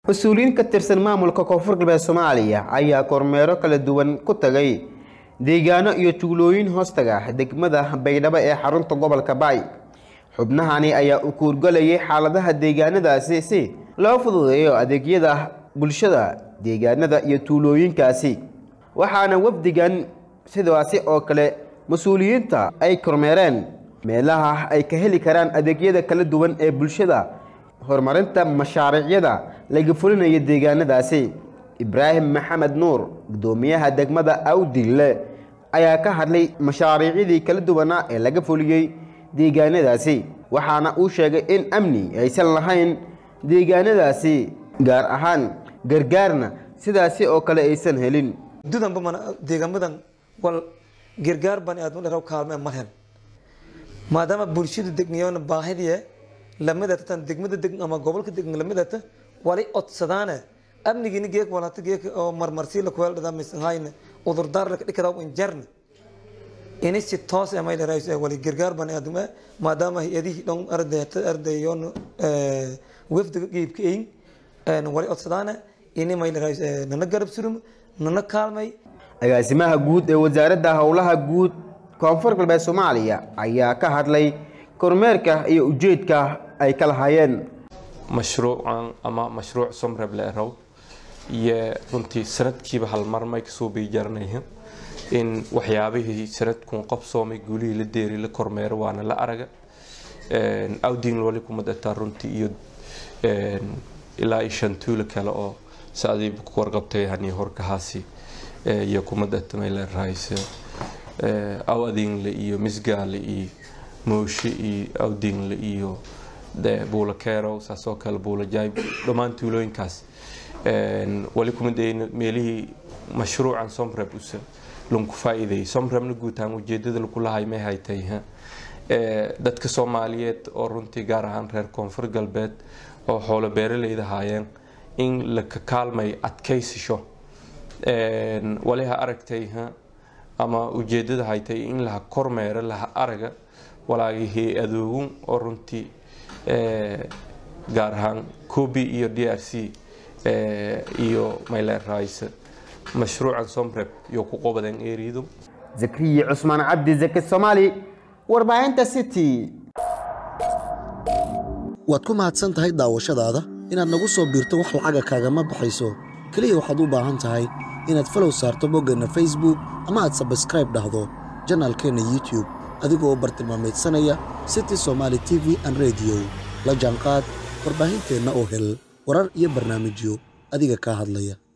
mas-uuliyiin ka tirsan maamulka koonfur galbeed soomaaliya ayaa kormeero kala duwan ku tagay deegaano iyo tuulooyin hoostaga degmada baydhabo ee xarunta gobolka baay xubnahani ayaa u kuurgalayay xaaladaha deegaanadaasi si loo fududeeyo adeegyada bulshada deegaanada iyo tuulooyinkaasi waxaana wafdigan sidaasi oo kale mas-uuliyiinta ay kormeereen meelaha ay ka heli karaan adeegyada kala duwan ee bulshada horumarinta mashaariicyada laga fulinayo deegaanadaasi ibraahim maxamed nuur gudoomiyaha degmada awdille ayaa ka hadlay mashaariicyadii kala duwanaa ee laga fuliyey deegaanadaasi waxaana uu sheegay in amni aysan lahayn deegaanadaasi gaar ahaan gargaarna sidaasi oo kale aysan helin dudanba mana deegaamadan wal gargaar bani aadmo dharaw kaalme ma hel maadaama bulshadu degnayoona baahidii lamidata tan degmada deg ama gobolka degn lamidata walay odsadaane amnigiina geek walata geek oo marmarsi la kuweel dhadaa misanhayne udurdaar laka dhikadaa injarne ini si toos amay dharays wali gargaar bani aadmo maadaama hay-adihii dhan ardayta ardayoon wafdiga geybka eyn wali odsadaane ini may dharays nana garab surum nana kaalmay agaasimaha guud ee wasaaradda howlaha guud koonfur galbeed soomaaliya ayaa ka hadlay kormeerka iyo ujeedka ay ka lahaayeen mashruucan ama mashruuc somreb la erow iyo runtii sanadkiiba halmar may kasoo beijaranayhin in waxyaabihii sanadkun qabsoomay guulihii la deeri la kormeero waana la araga awdin wali kuma dataa runtii iyo ilaa iyo shan tuulo kale oo saadii ku warqabtay hani horkahaasi iyo kuma datamay la raayse aw adingle iyo misgaale iyo mooshe iyo awdingle iyo buula kerow saasoo kale buula jaayb dhammaan tuulooyinkaas wali kuma dayna meelihii mashruucan somreb use lunku faa'iideeyay somrebna guutaan ujeedada lagu lahay may haytay dadka soomaaliyeed oo runtii gaar ahaan reer koonfur galbeed oo xoolo beeraleyda haayeen in la ka kaalmay adkaysasho waliha aragtay ama ujeedada haytay in laha kormeero laha araga walaagihii adoogun oo runtii gaar ahaan kobi iyo d r c iyo mayler rice mashruucan somreb iyo ku qobadeen eeridu zakriya cusmaan cabdi zaki soomaali warbaahinta city waad ku mahadsan tahay daawashadaada inaad nagu soo biirto wax lacaga kaagama baxayso keliya waxaad u baahan tahay inaad falow saarto boggeenna facebook ama aad sabskraib dhahdo janaalkeenna youtub adigoo bartilmaameedsanaya city somaali t v an rediyo la jaanqaad warbaahinteenna oo hel warar iyo barnaamijyo adiga kaa hadlaya